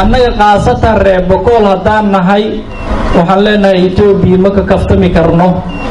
annaga khaasatan reer bokool haddaan nahay waxaan leenahay etoobiya ma ka kaftami karno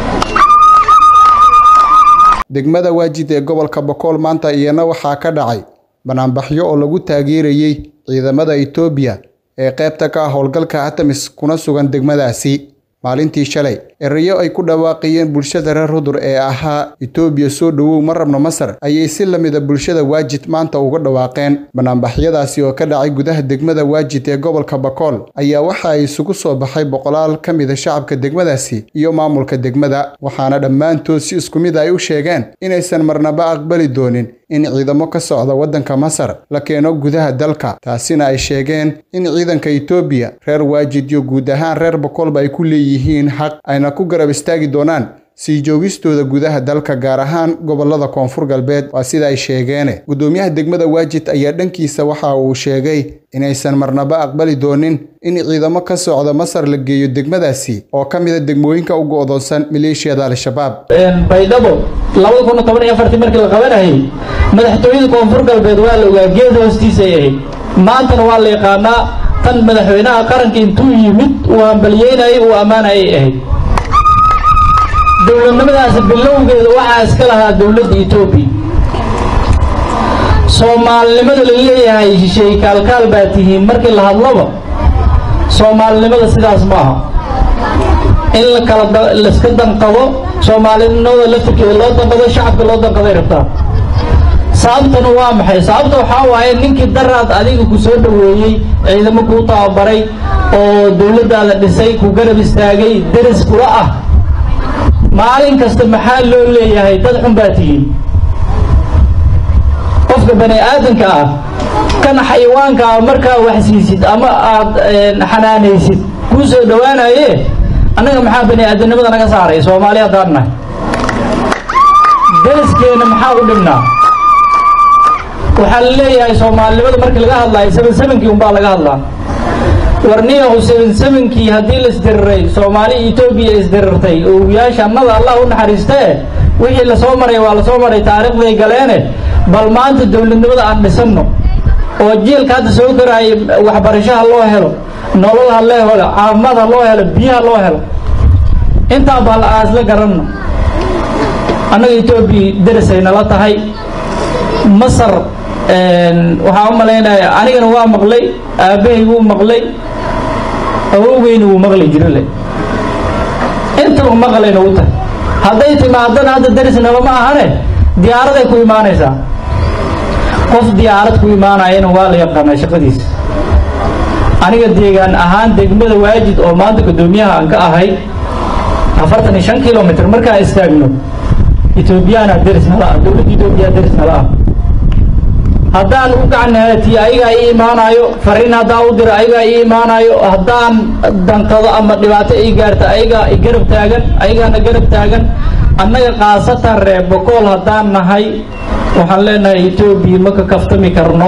degmada waajid ee gobolka bokool maanta iyana waxaa ka dhacay banaanbaxyo oo lagu taageerayey ciidamada etoobiya ee qaybta ka ah howlgalka atamis kuna sugan degmadaasi maalintii shalay erayo ay ku dhawaaqayeen bulshada reer rudur ee ahaa etoobiya soo dhowow ma rabno masar ayay si lamida bulshada waajid maanta uga dhawaaqeen banaanbaxyadaasi oo ka dhacay gudaha degmada waajid ee gobolka bakool ayaa waxa ay isugu soo baxay boqolaal ka mida shacabka degmadaasi iyo maamulka degmada waxaana dhammaantood si isku mid ay u sheegeen inaysan marnaba aqbali doonin in ciidamo ka socda waddanka masar la keeno gudaha dalka taasina ay sheegeen in ciidanka etoobiya reer waajid iyo guud ahaan reer bokolba ay ku leeyihiin xaq ayna ku garab istaagi doonaan sii joogistooda gudaha dalka gaar ahaan gobolada koonfur galbeed waa sida ay sheegeene guddoomiyaha degmada waajid ayaa dhankiisa waxa uu sheegay inaysan marnaba aqbali doonin in ciidamo ka socda masar la geeyo degmadaasi oo ka mida degmooyinka u go'doonsan maleeshiyada al-shabaab baydhabo labada kun toban iyo afartii markii la qabanayay madaxtooyada koonfur galbeed waa la ogaa geed hoostiisay ahayd maantana waa la yaqaanaa tan madaxweynaha qaranka intuu yimid uu hambalyeynayay uu ammaanayay ahayd dowladnimadaasi bilowgeeda waxaa iska lahaa dowladda etoobiya soomaalinimada la leeyahay shisheey kaalkaal baa tihiin markii la hadlaba soomaalinimada sidaas ma aha in la kala laiska danqado soomaalinimada laftirkeeda loo danqado shacabka loo danqaday rabtaa sababtana waa maxay sababta waxaa waaye ninkii daraad adiga ku soo dhoweeyey ciidamo kuu tababaray oo dowladdaada dhisay ku garab istaagay deris kula ah maalin kasta maxaa loo leeyahay dad xun baa tihiin qofka bani aadanka ah kan xayawaanka ah markaa wax siisid ama aad xanaanaysid kuu soo dhowaanaye annaga maxaa bani aadanimada naga saaray soomaali haddaan nahay deriskeenna maxaa u dhibnaa waxaa la leeyahay soomaalinimada markii laga hadlaayo seven sevenkii unbaa laga hadlaa warniyahu seven sevenkii haddii la isdiriray soomaali etoobiya isdirirtay owiyaasha annada allah u naxariistee wixii lasoo maray waa lasoo maray taariikhday galeene bal maanta dowladnimada aan dhisanno oo jiilka hadda soo koraaya waxbarashaha loo helo nolol ha loo helo caafimaad ha loo helo biyaha loo helo intaa bal aasla garanno annaga etoobiya derisay nala tahay masar waxaa u malaynaya anigana waa maqlay aabbahay wuu maqlay awowgeyna wuu maqli jirale intaba maqlayna u tahay hadday timaadana hadda derisnaba ma ahane diyaaraday ku imaanaysaa qof diyaarad ku imaanayana waa la yaqaanaa shaqadiisa aniga deegaan ahaan degmada waajid oo maanta guddoomiyaha aan ka ahay afartan iyo shan kilomitr markaa istaagno etoobiyaana deris nala ah dowladda etoobiya deris nala ah haddaan u gacan haatiye ayagaa ii imaanaayo fariin haddaan u diro ayagaa ii imaanaayo haddaan danqado ama dhibaato ii gaarta ayagaa i garab taagan ayagaana garab taagan annaga khaasatan reer bokool haddaan nahay waxaan leenahay etoobiya ma ka kaftami karno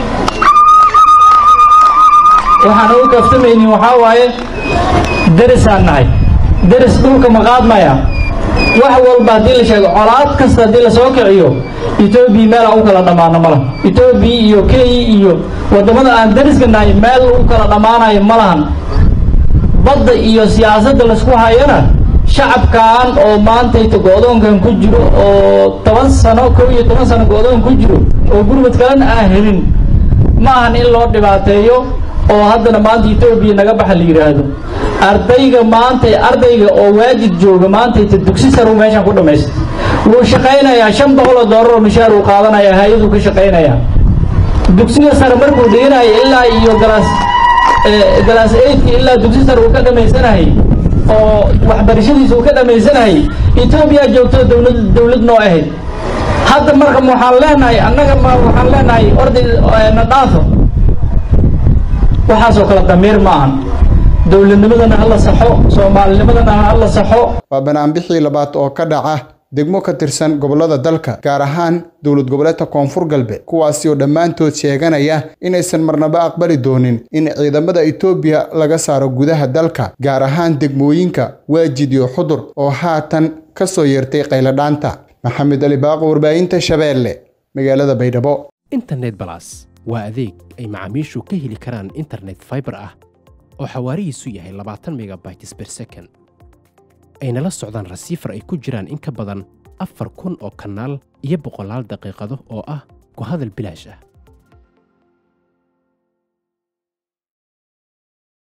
waxaan ugu kaftamaynin waxaa waaye derisaan nahay deris dhulka ma qaadmaya wax walba haddii la sheego colaad kasta haddii lasoo kiciyo etoobiya meel aan u kala dhammaano ma laha etoobiya iyo kenya iyo waddamada aan dariska nahay meel u kala dhammaanayo ma lahan badda iyo siyaasadda laisku hayana shacabkan oo maantayta go-doonkan ku jiro oo toban sano kow iyo toban sano go-doon ku jiro oo gurmad kalena aan helin ma ahan in loo dhibaateeyo oo haddana maanta etoobiya naga baxa la yidhaahdo ardayga maantay ardayga oo waajid jooga maantayta dugsi sar uu meeshan ku dhammaysta wuu shaqaynayaa shan boqol oo doolar oo mishaar uu qaadanaya hay-aduu ka shaqaynayaa dugsiga sare markuu dhiganayo ilaa iyo galaas galaas eidka ilaa dugsi sare uu ka dhammaysanahay oo waxbarashadiisa uu ka dhammaysanahay etoobiya joogto dowlad dowlad noo ahayd hadda marka waxaan leenahay annaga ma waxaan leenahay orday na dhaafo waxaasoo kale damiir ma ahan dowladnimadana hala saxo soomaalinimadana hala saxo waa banaanbixii labaad oo ka dhaca degmo ka tirsan gobollada dalka gaar ahaan dowlad goboleedka koonfur galbeed kuwaasi oo dhammaantood sheeganaya inaysan marnaba aqbali doonin in ciidamada etoobiya laga saaro gudaha dalka gaar ahaan degmooyinka waajid iyo xudur oo haatan ka soo yeertay qayladhaanta maxamed ali baaqo warbaahinta shabeelle magaalada baydhabo internet balas waa adeeg ay macaamiishu ka heli karaan internet faibar ah oo xawaarihiisu yahay labaatan megabytes ber second ayna la socdaan rasiifar ay ku jiraan in ka badan afar kun oo kanaal iyo boqolaal daqiiqado oo ah ku hadal bilaash ah